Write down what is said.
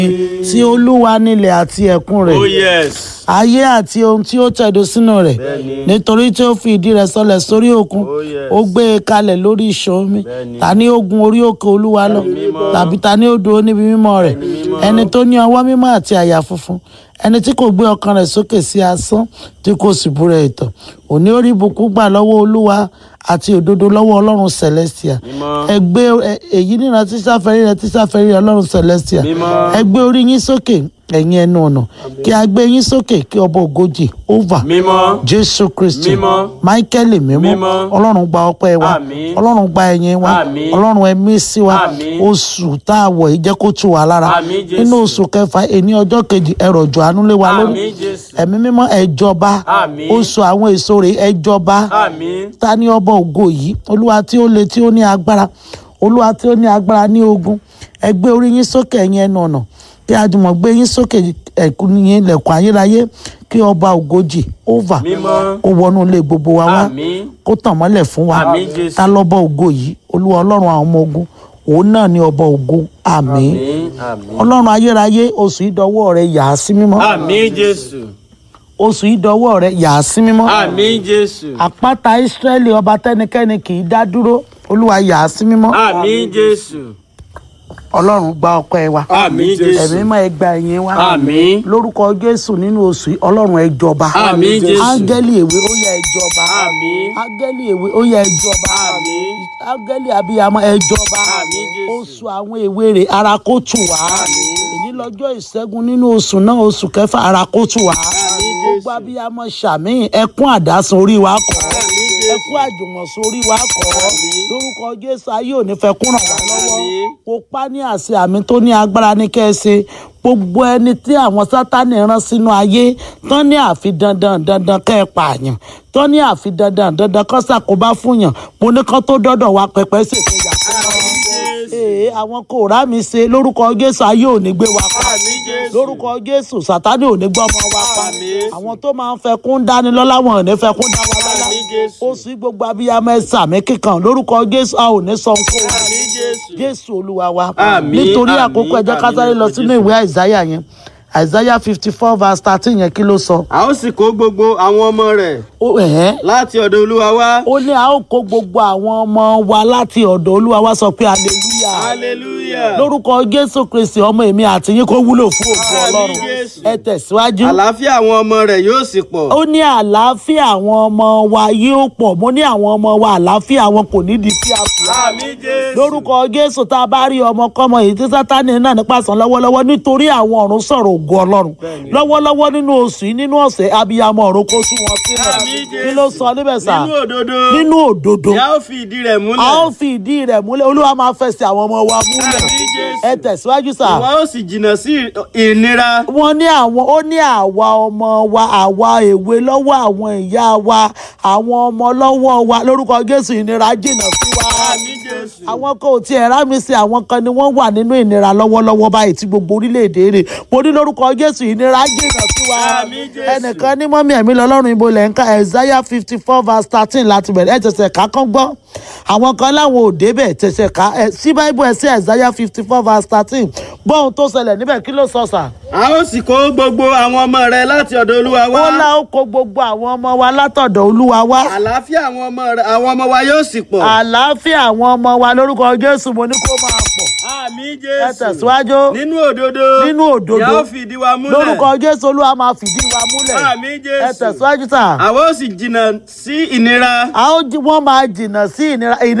tí olúwa nílẹ̀ àti ẹ̀kún rẹ̀ Oh yes. ayé àti ohun tí ó tẹ̀dó sínú rẹ̀ Bẹ́ẹ̀ni. nítorí tí ó fi ìdí rẹ̀ sọlẹ̀ sórí òkun Oh, yes. ó gbé e kalẹ̀ lórí ìṣàn omi Bẹ́ẹ̀ni. ta ni ó gun orí òkè olúwa lọ mímọ́. tàbí ta ni ó dúró níbi mímọ́ rẹ̀ mímọ́. ẹni tó ní ọwọ́ mímọ́ àti àyà funfun ẹni tí kò gbé ọkàn rẹ̀ sókè sí asán tí kò sì búra ẹ̀tàn òní ó rí ìbùkún gbà lọ́wọ́ olúwa àti òdodo lọ́wọ́ ọlọ́run celestia Mímọ́. ẹ gbé ẹ- èyí níran tí sáfẹ́rí rẹ tí sáfẹ́rí rẹ ọlọ́run celestia Mímọ́. ẹ gbé orí yín sókè ẹ̀yin ẹnu ọ̀nà kí a gbé yín sókè kí ọba ògojì over Mímọ́. jésù kristi Mímọ́. michael mímọ́ Mímọ́. ọlọ́run gba ọpẹ́ wa Àmín. ọlọ́run gba ẹ̀yìn wa Àmín. ọlọ́run ẹ̀mí sí wa Àmín. oṣù tá a wọ̀ yìí jẹ́ kó tù wá lára Àmín, Jésù. nínú oṣù kẹfà ẹni ọjọ́ kejì ẹ̀rọ̀jù àánú lé wa lórí Àmín Jésù. ẹ̀mí mímọ́ ẹ jọba Àmín. oṣù àwọn èso rẹ̀ ẹ jọba Àmín. ta ni ọba ògo yìí olúwa tí ó le tí ó ní agbára olúwa tí ó ní agbára ní ogun ẹ gbé orí yín sókè ẹ̀yin ẹnu ọ̀nà kí a jùmọ̀ gbé yín sókè ẹ̀kún yín lẹ̀kùn ayérayé kí ọba ògojì over Mímọ́. kó wọnú ilé gbogbo wa wá Àmín. kó tàn mọ́lẹ̀ fún wa Àmín, Jésù. ta lọ́ba ògo yìí olúwa ọlọ́run àwọn ọmọ ogun òun náà ni ọba ògo àmín Àmín. Àmín. ọlọ́run ayérayé oṣù ìdọ́wọ́ rẹ yà á sí mímọ́ Àmín Jésù. oṣù ìdọ́wọ́ rẹ yà á sí mímọ́ Àmín Jésù. àpáta ìsírẹ́lì ọba tẹ́nikẹ́ni kì í dá dúró olúwa yà á sí mímọ́ Àmín Jésù. ọlọ́run gba ọpẹ́ wa Àmín ẹ̀mí Jésù. mọ́ ẹ gba ẹ̀yìn wa Àmín. lórúkọ jésù nínú oṣù yìí ọlọ́run ẹ jọba Àmín Jésù. áńgẹ́lì èwe ó yẹ ẹ jọba Àmín. áńgẹ́lì èwe ó yẹ ẹ jọba Àmín. áńgẹ́lì abiyamọ ẹ jọba Àmín Jésù. oṣù àwọn èwe rè ara kó tù wá èyí lọ́jọ́ ìṣẹ́gun nínú oṣù náà oṣù kẹfà ara kó tù wá gbogbo abiyamọ ṣàmì ẹkún àdásùn orí wa kọ́ ẹkún àjùmọ̀sùn orí wa kọ́ lórúkọ jésù ayé ò ní fẹ́ kún ràn wá lọ́wọ́ Àmín. kó pa ní àṣẹ àmì tó ní agbára ní kẹ́ẹ̀ṣe gbogbo ẹni tí àwọn sátánì rán sínú ayé tán ní àfi dandan dandan kẹ́ ẹ pààyàn tán ní àfi dandan dandan kọ́ ṣàkóbá fún yàn mo ní kán tó dọ́dọ̀ wa pẹpẹ ṣètò yà fún wọn. ee àwọn kò rá mi ṣe lórúkọ jésù ayé ò ní gbé wa pa Àmín Jésù. lórúkọ jésù sátánì ò ní gbọ́ ọmọ wa pa Àmín. àwọn tó máa ń fẹ́ kún dání lọ́lá wọn ò ní fẹ́ kún dá wa lọ́lá Àmín Jésù. ó sì gbogbo abiyamọ ẹ sàmì kíkan lórúkọ jésù a ò ní sọ nǹkan Àmín Jésù. jésù olúwa wa Àmín, nítorí àmín, àkókò ẹ jẹ́ ká àmín sáré lọ lórúkọ sínú Jésù. ìwé àìsáyà yẹn àìsáyà fifty four verse thirteen yẹn kí ló sọ. A ó sì kó gbogbo àwọn ọmọ rẹ̀ ó ẹ̀ẹ́ láti ọ̀dọ̀ Olúwa wá. ó ní a ó kó gbogbo àwọn ọmọ wa láti ọ̀dọ̀ olúwa wá sọ pé hallelujah Hallelujah. lórúkọ jésù kristi ọmọ èmi àti yín kó wúlò fún òkú Àmín, ọlọ́run Jésù. ẹ tẹ̀síwájú. Àlàáfíà àwọn ọmọ rẹ̀ yóò sì pọ̀. ó ní àlàáfíà àwọn ọmọ wa yóò pọ̀ mo ní àwọn ọmọ wa àlàáfíà wọn kò ní di fíafíà Àmín Jésù. lórúkọ jésù tá a bá rí ọmọkọ́mọ èyí tí sátani náà nípa sàn lọ́wọ́lọ́wọ́ nítorí àwọn ọ̀run sọ̀rọ̀ ògo ọlọ́run lọ́wọ́lọ́wọ́ nínú oṣù yìí nínú ọ̀sẹ̀ abiyamọ ọ̀run kó sún wọn sílẹ̀ Àmín Jésù. kí ló sọ níbẹ̀ sà Nínú òdodo. nínú òdodo Ni a ó fi ìdí rẹ̀ a múlẹ̀. ó fi ìdí rẹ̀ múlẹ̀ olúwa máa fẹsẹ̀ àwọn ọmọ wa múlẹ̀ Àmín Jésù. ẹ tẹ̀síwájú sà Ìwọ ó sì jìnnà sí ìnira. wọ́n ní àwọn ó ní àwa ọmọ wa àwa èwe lọ́wọ́ àwọn ìyá wa àwọn ọmọ lọ́wọ́ wa lórúkọ jésù ìnira jìnnà sí wa Àmín Jésù. àwọn kan ò tiẹ̀ rá mi sí àwọn kan ni wọ́n wà nínú ìnira lọ́wọ́lọ́wọ́ báyìí tí gbogbo orílẹ̀-èdè rẹ̀ mo ní lórúkọ jésù ìnira jìnnà sí wa Àmín Jésù. ẹnìkan ní mọ́mí ẹ̀mí lọ́lọ́run ibo lẹ̀ ń ka isaiah fifty four verse thirteen láti bẹ̀rẹ̀ ẹ̀ tẹ̀sẹ̀ ká kán gbọ́ àwọn kan láwọn ò débẹ̀ tẹ̀sẹ̀ ká ẹ̀ sí báíbù ẹ̀ sí isaiah fifty four verse thirteen gbọ́ ohun tó ṣẹlẹ̀ níbẹ̀ kí ló sọ sà A ó sì kó gbogbo àwọn ọmọ rẹ̀ láti ọ̀dọ̀ Olúwa wá. ó lá ó kó gbogbo àwọn ọmọ wa látọ̀dọ̀ olúwa wá Àlàáfíà àwọn ọmọ rẹ̀ àwọn ọmọ wa yóò sì pọ̀. àlàáfíà àwọn ọmọ wa lórúkọ jésù mo ní kó máa pọ̀ Àmín ẹ Jésù. tẹ̀síwájú Nínú òdodo. nínú òdodo Ni a ó fi ìdí wa múlẹ̀. lórúkọ jésù olúwa máa fìdí wa múlẹ̀ Àmín ẹ Jésù. tẹ̀síwájú sà Àwọn ó sì jìnnà sí ìnira. a ó jí- wọ́n máa jìnnà sí ìnira ìnira